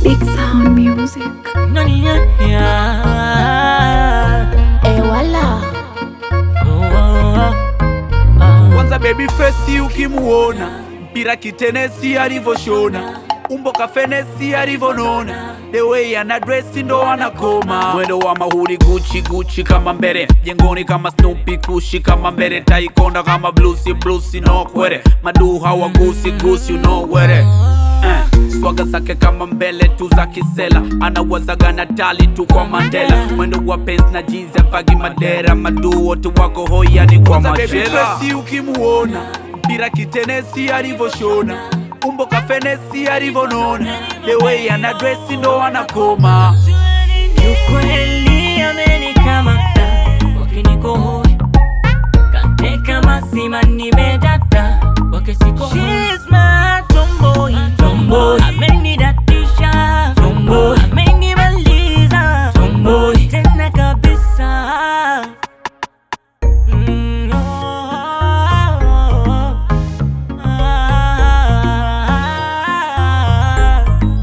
Big Sound Music. Nani ya ya Eh, wala. Oh, oh, oh. Ah. Kwanza baby face ukimuona, mpira kitenesi alivyoshona, umbo kafenesi alivyonona, the way ana dress ndo anakoma, mwendo wa mahuri Gucci Gucci kama mbele, jengoni kama Snoopy kushi kama mbele, taikonda kama bluesi bluesi no kwere, madu hawa gusi gusi you know where Eh, swaga zake kama mbele tu za kisela anawazaga na tali tu kwa Mandela mwendo wa pens na jeans ya vagi madera madu wote wako hoyani kwa machela ukimuona mpira kitenesi alivyoshona umbo kafenesi alivyonona the way ana dresi ndo anakoma Ukweli amenikamata wakinikohoi kanteka mazima nimedata wakisiko She's my tomboy tomboy amenidatisha tomboy amenimaliza tomboy tena kabisa Mm, oh, oh, oh, ah.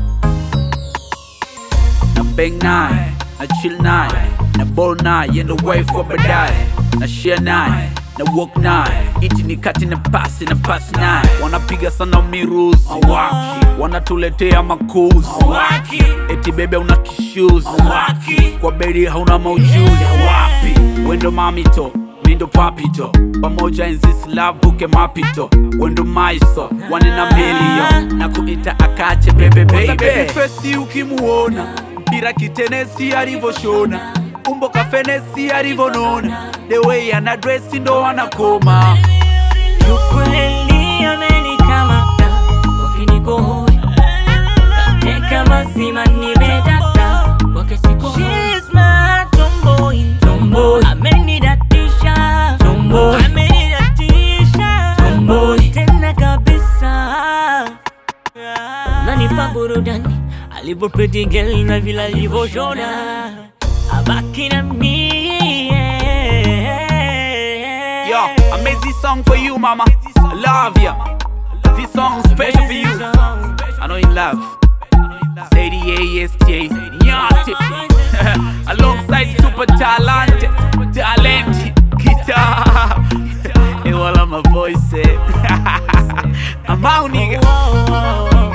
na bang naye na chill naye na ball naye yendo way for baadaye na share naye na walk naye iti ni kati na pasi na pasi naye wanapiga sana miruzi Hawaki. wanatuletea makuzi Hawaki. eti bebe una kishuzi Hawaki. kwa beri hauna maujuzi wapi wendo mamito mindo papito pamoja enzisi love buke mapito wendo maiso wane na milio na kuita akache bebe baby fesi ukimuona mpira kitenesi alivyoshona umbo kafenesi alivyonona the way ana dresi ndo anakoma Ukweli amenikamata wakinikohoi kanteka mazima nimedata wakisiko She's my tomboy tomboy amenidatisha tomboy amenidatisha tomboy tena kabisa nanipa burudani alivyo pretty girl na vile alivyoshona abaki na mie Yo, I made this song for you, mama. I love ya. This song special for you. I know you love. Say the ASJ. Nyati. Alongside super talented, talented guitar. Hey, while my voice said, I'm out, nigga. Oh, oh, oh.